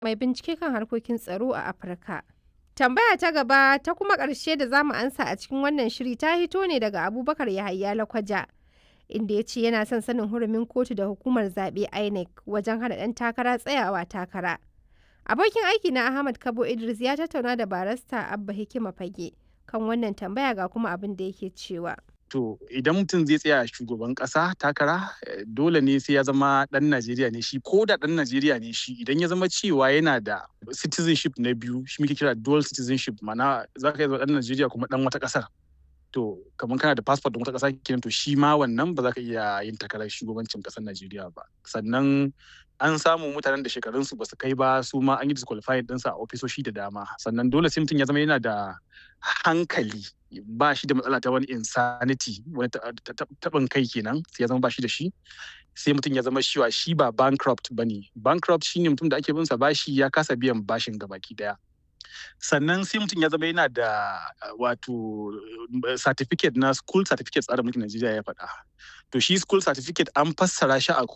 mai bincike kan harkokin tsaro a Afirka. Tambaya ta gaba ta kuma ƙarshe da za mu ansa a cikin wannan shiri ta hito ne daga Abubakar Yahaya Lakwaja. Inda ya ce yana son sanin hurumin kotu da hukumar zaɓe INEC wajen hana ɗan takara tsayawa takara. Abokin aiki na Ahmad Kabo Idris ya tattauna da barasta Abba Hikima Fage kan wannan tambaya ga kuma abin da yake cewa. To idan mutum zai tsaya shugaban ƙasa takara dole ne sai ya zama ɗan Najeriya ne shi ko da ɗan Najeriya ne shi idan ya zama cewa yana da citizenship na biyu shi muke kira dual citizenship mana za ka iya zama ɗan Najeriya kuma ɗan wata ƙasar. To kamar kana da passport ɗin wata ƙasa kenan to shi ma wannan ba za ka iya yin takarar shugabancin ƙasar Najeriya ba. Sannan an samu mutanen da shekarunsu ba su kai ba su ma an yi disqualified ɗinsa a ofisoshi da dama sannan dole sai mutum ya zama yana da hankali ba shi da matsala ta wani insanity wani taɓin kai kenan sai ya zama ba shi da shi sai mutum ya zama shiwa shi ba bankrupt ba ne bankrupt shine mutum da ake binsa bashi ya kasa biyan bashin gabaki daya sannan sai mutum ya zama yana da wato certificate na school certificate tsarin mulkin Najeriya ya faɗa to shi school certificate an fassara shi a